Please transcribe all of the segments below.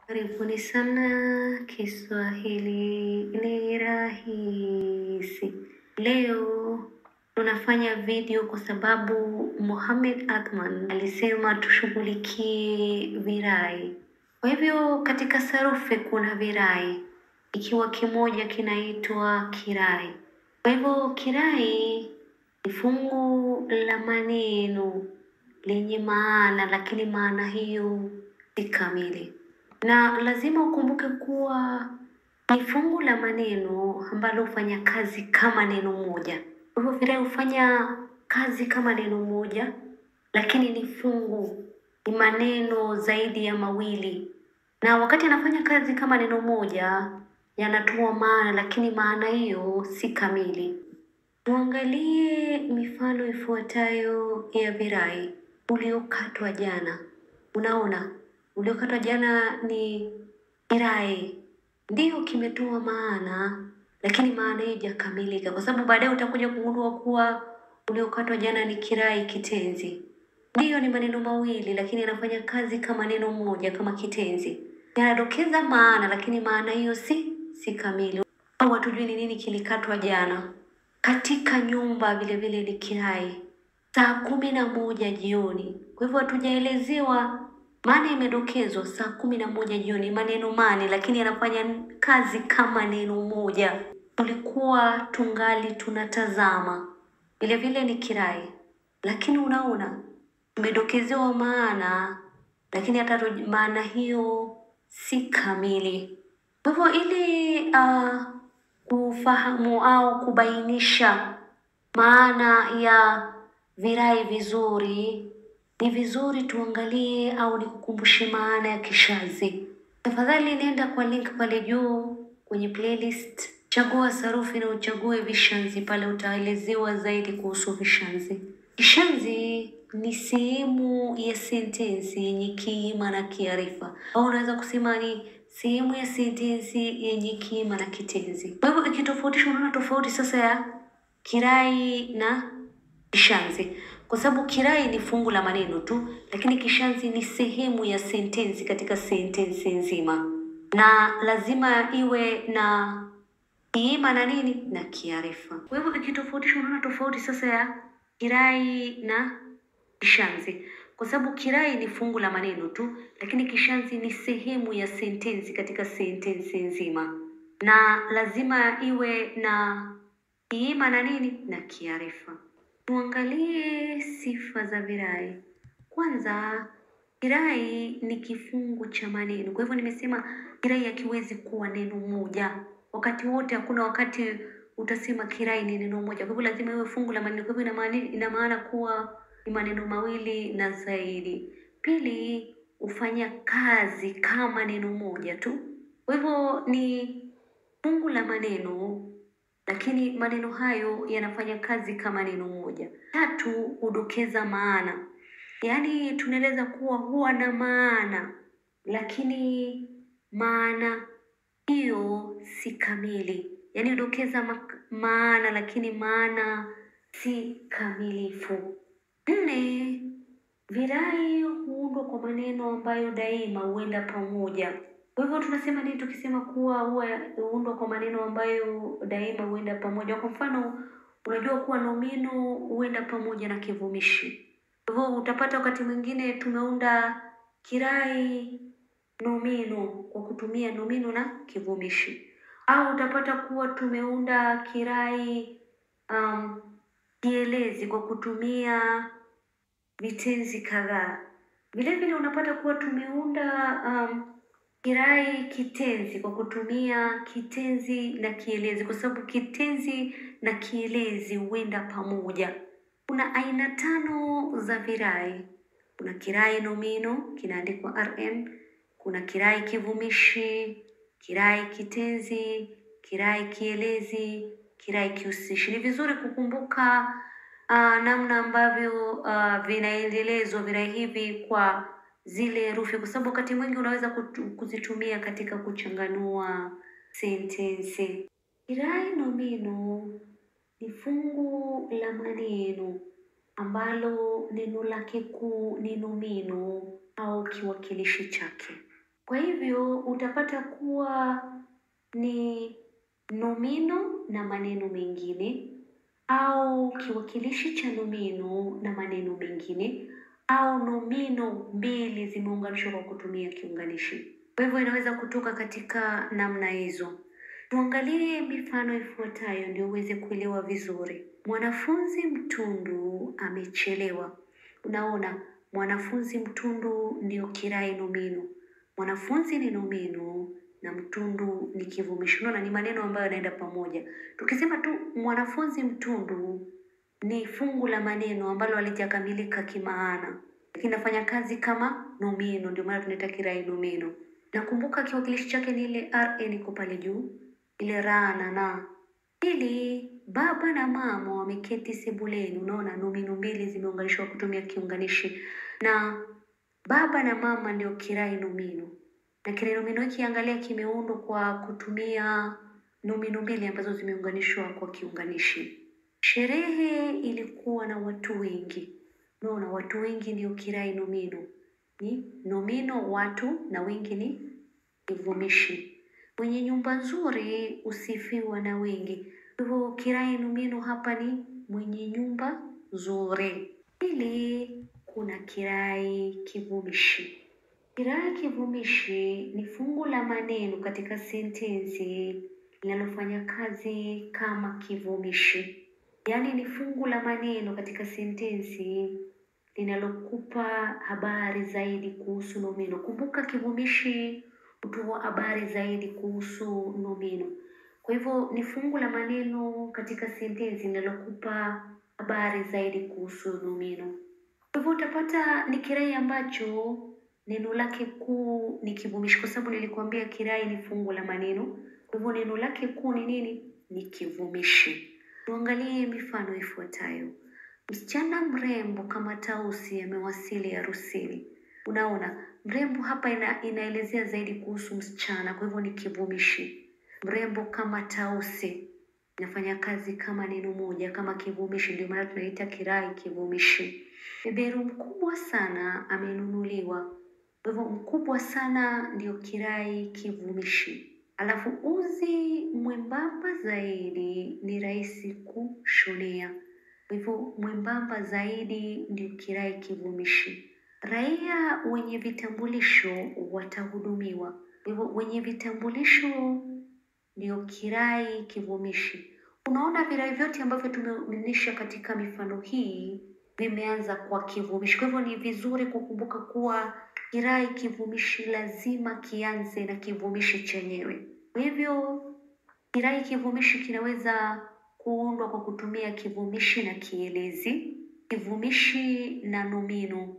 Karibuni sana Kiswahili ni rahisi. Leo tunafanya video kwa sababu Mohamed Athman alisema tushughulikie virai. Kwa hivyo katika sarufi kuna virai, ikiwa kimoja kinaitwa kirai. Kwa hivyo kirai ni fungu la maneno lenye maana, lakini maana hiyo si kamili na lazima ukumbuke kuwa ni fungu la maneno ambalo hufanya kazi kama neno moja. Kwa hivyo virai hufanya kazi kama neno moja, lakini ni fungu, ni maneno zaidi ya mawili, na wakati anafanya kazi kama neno moja yanatoa maana, lakini maana hiyo si kamili. Tuangalie mifano ifuatayo ya virai. Uliokatwa jana. Unaona, uliokatwa jana ni kirai, ndiyo kimetoa maana, lakini maana hiyo haijakamilika, kwa sababu baadaye utakuja kugundua kuwa uliokatwa jana ni kirai kitenzi. Ndiyo, ni maneno mawili, lakini yanafanya kazi kama neno moja, kama kitenzi. Yanadokeza maana, lakini maana hiyo si si kamili, au hatujui ni nini kilikatwa jana. Katika nyumba vile vile ni kirai, saa kumi na moja jioni. Kwa hivyo hatujaelezewa maana, imedokezwa saa kumi na moja jioni, maneno mane, lakini yanafanya kazi kama neno moja. Tulikuwa tungali tunatazama, vile vile ni kirai, lakini unaona tumedokezewa maana, lakini hata ro- maana hiyo si kamili. Kwa hivyo ili uh, kufahamu au kubainisha maana ya virai vizuri, ni vizuri tuangalie au nikukumbushe maana ya kishazi. Tafadhali nenda kwa link pale juu kwenye playlist, chagua sarufi na uchague vishazi. Pale utaelezewa zaidi kuhusu vishazi. Kishazi ni sehemu ya sentensi yenye kiima na kiarifa, au unaweza kusema ni sehemu ya sentensi yenye kiima na kitenzi. Kwa hivyo ikitofautisha, unaona tofauti sasa ya kirai na kishazi, kwa sababu kirai ni fungu la maneno tu, lakini kishazi ni sehemu ya sentensi katika sentensi nzima, na lazima iwe na kiima na nini na kiarifa. Kwa hivyo ikitofautisha, unaona tofauti sasa ya kirai na kishazi, kwa sababu kirai ni fungu la maneno tu, lakini kishazi ni sehemu ya sentensi katika sentensi nzima, na lazima iwe na kiima na nini na kiarifa. Tuangalie sifa za virai. Kwanza, kirai ni kifungu cha maneno. Kwa hivyo nimesema kirai hakiwezi kuwa neno moja wakati wote. Hakuna wakati utasema kirai ni neno moja. Kwa hivyo lazima iwe fungu la maneno. Kwa hivyo ina maana ina maana kuwa ni maneno mawili na zaidi. Pili, hufanya kazi kama neno moja tu. Kwa hivyo ni fungu la maneno lakini maneno hayo yanafanya kazi kama neno moja. Tatu, hudokeza maana, yaani tunaeleza kuwa huwa na maana, lakini maana hiyo si kamili, yaani hudokeza ma maana, lakini maana si kamilifu. Nne, virai huundwa kwa maneno ambayo daima huenda pamoja. Kwa hivyo tunasema nini tukisema kuwa huwa huundwa kwa maneno ambayo daima huenda pamoja? Kwa mfano, unajua kuwa nomino huenda pamoja na kivumishi. Kwa hivyo utapata wakati mwingine tumeunda kirai nomino kwa kutumia nomino na kivumishi, au utapata kuwa tumeunda kirai um, kielezi kwa kutumia vitenzi kadhaa. Vile vile unapata kuwa tumeunda um, kirai kitenzi kwa kutumia kitenzi na kielezi, kwa sababu kitenzi na kielezi huenda pamoja. Kuna aina tano za virai. Kuna kirai nomino kinaandikwa rm, kuna kirai kivumishi, kirai kitenzi, kirai kielezi, kirai kihusishi. Ni vizuri kukumbuka uh, namna ambavyo uh, vinaendelezwa virai hivi kwa zile herufi, kwa sababu wakati mwingi unaweza kutu- kuzitumia katika kuchanganua sentensi. Kirai nomino ni fungu la maneno ambalo neno lake kuu ni nomino au kiwakilishi chake. Kwa hivyo utapata kuwa ni nomino na maneno mengine au kiwakilishi cha nomino na maneno mengine au nomino mbili zimeunganishwa kwa kutumia kiunganishi. Kwa hivyo inaweza kutoka katika namna hizo. Tuangalie mifano ifuatayo ndio uweze kuelewa vizuri. Mwanafunzi mtundu amechelewa. Unaona, mwanafunzi mtundu ndio kirai nomino. Mwanafunzi ni nomino na mtundu ni kivumishi. Unaona, ni maneno ambayo yanaenda pamoja. Tukisema tu mwanafunzi mtundu ni fungu la maneno ambalo halijakamilika kimaana, lakini nafanya kazi kama nomino, ndio maana tunaita kirai nomino. Nakumbuka kiwakilishi chake ni ile rn iko pale juu, ile ra na na. Pili, baba na mama wameketi sebuleni. Unaona, nomino mbili zimeunganishwa kutumia kiunganishi, na baba na mama ndio kirai nomino, na kirai nomino hiki angalia, kimeundwa kwa kutumia nomino mbili ambazo zimeunganishwa kwa kiunganishi. Sherehe ilikuwa na watu wengi. Unaona, watu wengi ndio kirai nomino, ni nomino watu na wengi ni kivumishi. Mwenye nyumba nzuri husifiwa na wengi. Kwa hivyo kirai nomino hapa ni mwenye nyumba nzuri. Pili, kuna kirai kivumishi. Kirai kivumishi ni fungu la maneno katika sentensi linalofanya kazi kama kivumishi, yaani ni fungu la maneno katika sentensi linalokupa habari zaidi kuhusu nomino. Kumbuka kivumishi hutoa habari zaidi kuhusu nomino. Kwa hivyo ni fungu la maneno katika sentensi linalokupa habari zaidi kuhusu nomino. Kwa hivyo utapata ni kirai ambacho neno lake kuu ni kivumishi, kwa sababu nilikuambia kirai ni fungu la maneno. Kwa hivyo neno lake kuu ni nini? Ni kivumishi. Tuangalie mifano ifuatayo. Msichana mrembo kama Tausi amewasili harusini. Unaona, mrembo hapa ina, inaelezea zaidi kuhusu msichana, kwa hivyo ni kivumishi. Mrembo kama Tausi inafanya kazi kama neno moja, kama kivumishi, ndio maana tunaita kirai kivumishi. Beberu mkubwa sana amenunuliwa. Kwa hivyo mkubwa sana ndio kirai kivumishi. Alafu uzi mwembamba zaidi ni rahisi kushonea. Kwa hivyo mwembamba zaidi ndio kirai kivumishi. Raia wenye vitambulisho watahudumiwa. Kwa hivyo wenye vitambulisho ndio kirai kivumishi. Unaona virai vyote ambavyo tumeonyesha katika mifano hii vimeanza kwa kivumishi. Kwa hivyo ni vizuri kukumbuka kuwa kirai kivumishi lazima kianze na kivumishi chenyewe. Kwa hivyo kirai kivumishi kinaweza kuundwa kwa kutumia kivumishi na kielezi, kivumishi na nomino,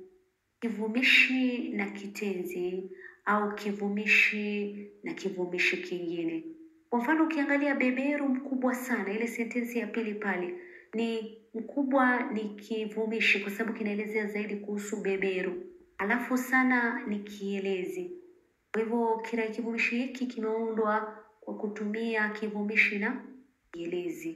kivumishi na kitenzi au kivumishi na kivumishi kingine. Kwa mfano ukiangalia beberu mkubwa sana, ile sentensi ya pili pale ni mkubwa ni kivumishi kwa sababu kinaelezea zaidi kuhusu beberu, alafu sana ni kielezi. Kwa hivyo kirai kivumishi hiki kimeundwa kwa kutumia kivumishi na kielezi.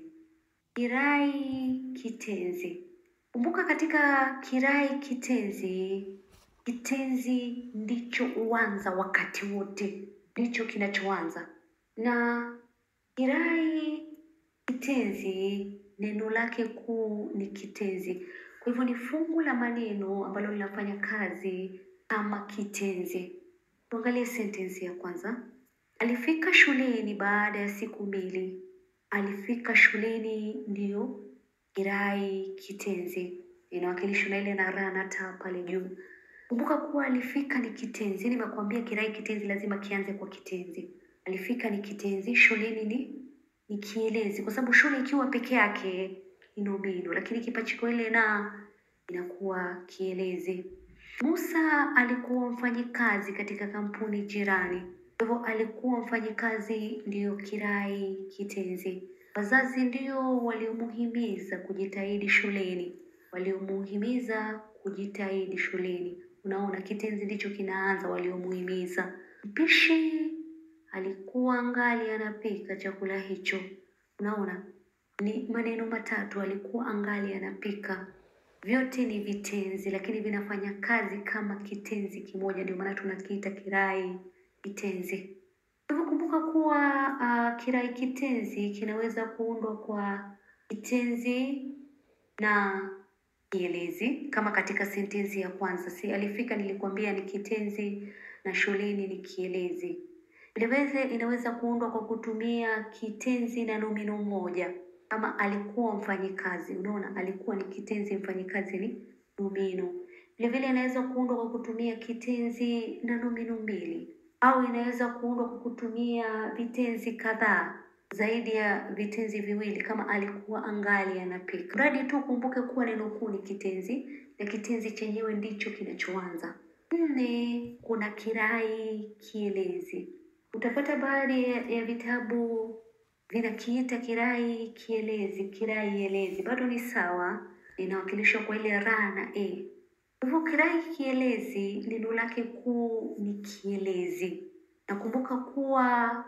Kirai kitenzi. Kumbuka katika kirai kitenzi, kitenzi ndicho huanza wakati wote, ndicho kinachoanza. Na kirai kitenzi neno lake kuu ni kitenzi. Kwa hivyo ni fungu la maneno ambalo linafanya kazi kama kitenzi. Tuangalie sentensi ya kwanza. Alifika shuleni baada ya siku mbili. Alifika shuleni ndiyo kirai kitenzi, inawakilishwa na ile na ra na ta pale juu. Kumbuka kuwa alifika ni kitenzi. Nimekuambia kirai kitenzi lazima kianze kwa kitenzi. Alifika ni kitenzi, shuleni ni ni kielezi, kwa sababu shule ikiwa peke yake ni nomino, lakini kipachiko ile na inakuwa kielezi. Musa alikuwa mfanyikazi katika kampuni jirani. Kwa hivyo alikuwa mfanyikazi ndiyo kirai kitenzi. Wazazi ndio waliomuhimiza kujitahidi shuleni, waliomuhimiza kujitahidi shuleni. Unaona, kitenzi ndicho kinaanza waliomuhimiza. Mpishi alikuwa angali anapika chakula hicho. Unaona, ni maneno matatu, alikuwa angali anapika. Vyote ni vitenzi, lakini vinafanya kazi kama kitenzi kimoja, ndio maana tunakiita kirai kitenzi. Kwa hivyo kumbuka kuwa uh, kirai kitenzi kinaweza kuundwa kwa kitenzi na kielezi kama katika sentensi ya kwanza. Si alifika, nilikwambia ni kitenzi na shuleni ni kielezi. Vilevile inaweza kuundwa kwa kutumia kitenzi na nomino moja, kama alikuwa mfanyikazi. Unaona, alikuwa ni kitenzi, mfanyikazi ni nomino. Vilevile inaweza kuundwa kwa kutumia kitenzi na nomino mbili, au inaweza kuundwa kwa kutumia vitenzi kadhaa zaidi ya vitenzi viwili, kama alikuwa angali anapika. Mradi tu kumbuke kuwa neno kuu ni kitenzi na kitenzi chenyewe ndicho kinachoanza. Nne, kuna kirai kielezi. Utapata baadhi ya, ya vitabu vinakiita kirai kielezi, kirai elezi, bado ni sawa, linawakilishwa kwa ile ra na e. Kwa hivyo kirai kielezi neno lake kuu ni kielezi. Nakumbuka kuwa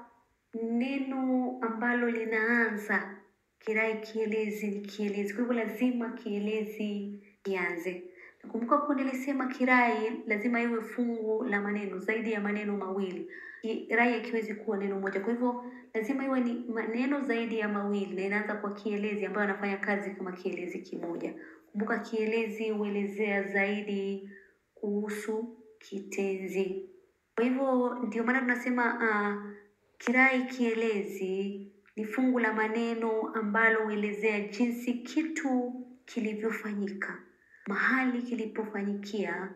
neno ambalo linaanza kirai kielezi ni kielezi, kwa hivyo lazima kielezi kianze. Nakumbuka kuwa nilisema kirai lazima iwe fungu la maneno zaidi ya maneno mawili. Kirai hakiwezi kuwa neno moja, kwa hivyo lazima iwe ni maneno zaidi ya mawili na inaanza kwa kielezi ambayo anafanya kazi kama kielezi kimoja. Kumbuka kielezi huelezea zaidi kuhusu kitenzi. Kwa hivyo ndio maana tunasema uh, kirai kielezi ni fungu la maneno ambalo huelezea jinsi kitu kilivyofanyika, mahali kilipofanyikia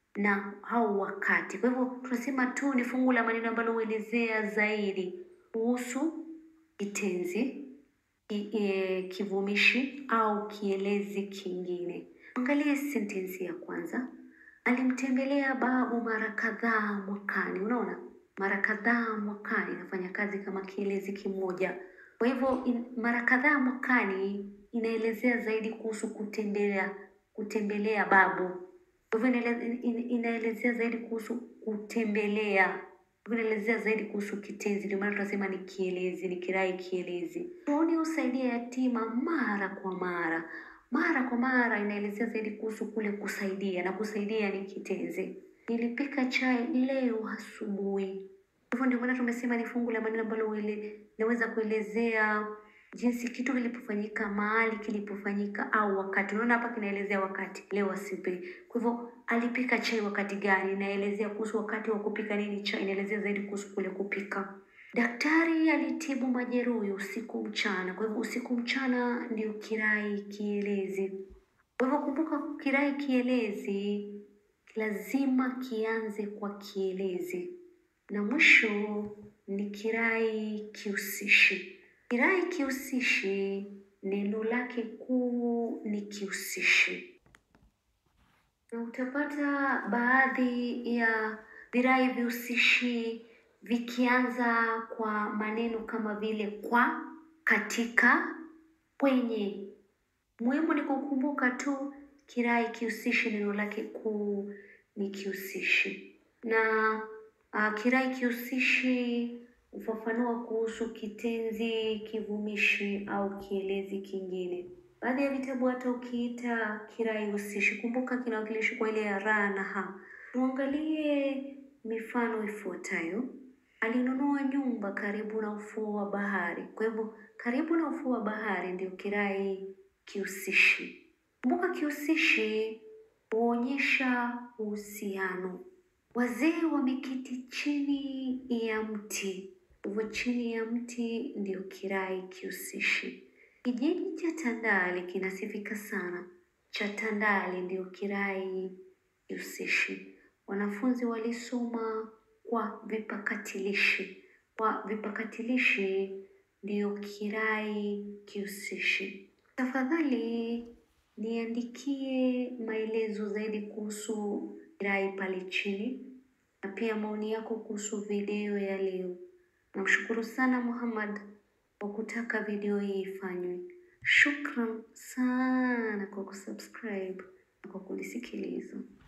na au wakati. Kwa hivyo tunasema tu ni fungu la maneno ambalo huelezea zaidi kuhusu kitenzi, ki, e, kivumishi au kielezi kingine. Angalia sentensi ya kwanza. Alimtembelea babu mara kadhaa mwakani. Unaona, mara kadhaa mwakani inafanya kazi kama kielezi kimoja. Kwa hivyo in, mara kadhaa mwakani inaelezea zaidi kuhusu kutembelea kutembelea babu. Kwa hivyo inaele- in- inaelezea zaidi kuhusu kutembelea, Kwa hivyo inaelezea zaidi kuhusu kitenzi. Ndio maana tunasema ni kielezi, ni kirai kielezi. Tuoni husaidia yatima mara kwa mara. Mara kwa mara inaelezea zaidi kuhusu kule kusaidia, na kusaidia ni kitenzi. Nilipika chai leo asubuhi. Kwa hivyo ndio maana tumesema ni fungu la maneno ambalo uele- linaweza kuelezea jinsi kitu kilipofanyika, mahali kilipofanyika au wakati. Unaona hapa kinaelezea wakati, leo asubuhi. Kwa hivyo alipika chai wakati gani? Inaelezea kuhusu wakati wa kupika nini chai, inaelezea zaidi kuhusu kule kupika. Daktari alitibu majeruhi usiku mchana. Kwa hivyo usiku mchana ndio kirai kielezi. Kwa hivyo kumbuka, kirai kielezi lazima kianze kwa kielezi, na mwisho ni kirai kihusishi. Kirai kihusishi neno lake kuu ni kihusishi, na utapata baadhi ya virai vihusishi vikianza kwa maneno kama vile kwa, katika, kwenye. Muhimu ni kukumbuka tu kirai kihusishi neno lake kuu ni kihusishi, na uh, kirai kihusishi hufafanua kuhusu kitenzi, kivumishi au kielezi kingine. Baadhi ya vitabu hata ukiita kirai husishi, kumbuka kinawakilishi kwa ile ya ra na ha. Tuangalie mifano ifuatayo. Alinunua nyumba karibu na ufuo wa bahari. Kwa hivyo karibu na ufuo wa bahari ndio kirai kihusishi. Kumbuka kihusishi huonyesha uhusiano. Wazee wameketi chini ya mti. Kwa hivyo chini ya mti ndio kirai kihusishi. Kijiji cha Tandale kinasifika sana. Cha Tandale ndio kirai kihusishi. Wanafunzi walisoma kwa vipakatilishi. Kwa vipakatilishi ndio kirai kihusishi. Tafadhali niandikie maelezo zaidi kuhusu kirai pale chini na pia maoni yako kuhusu video ya leo. Namshukuru sana Muhammad kwa kutaka video hii ifanywe. Shukran sana kwa kusubscribe na kwa kunisikiliza.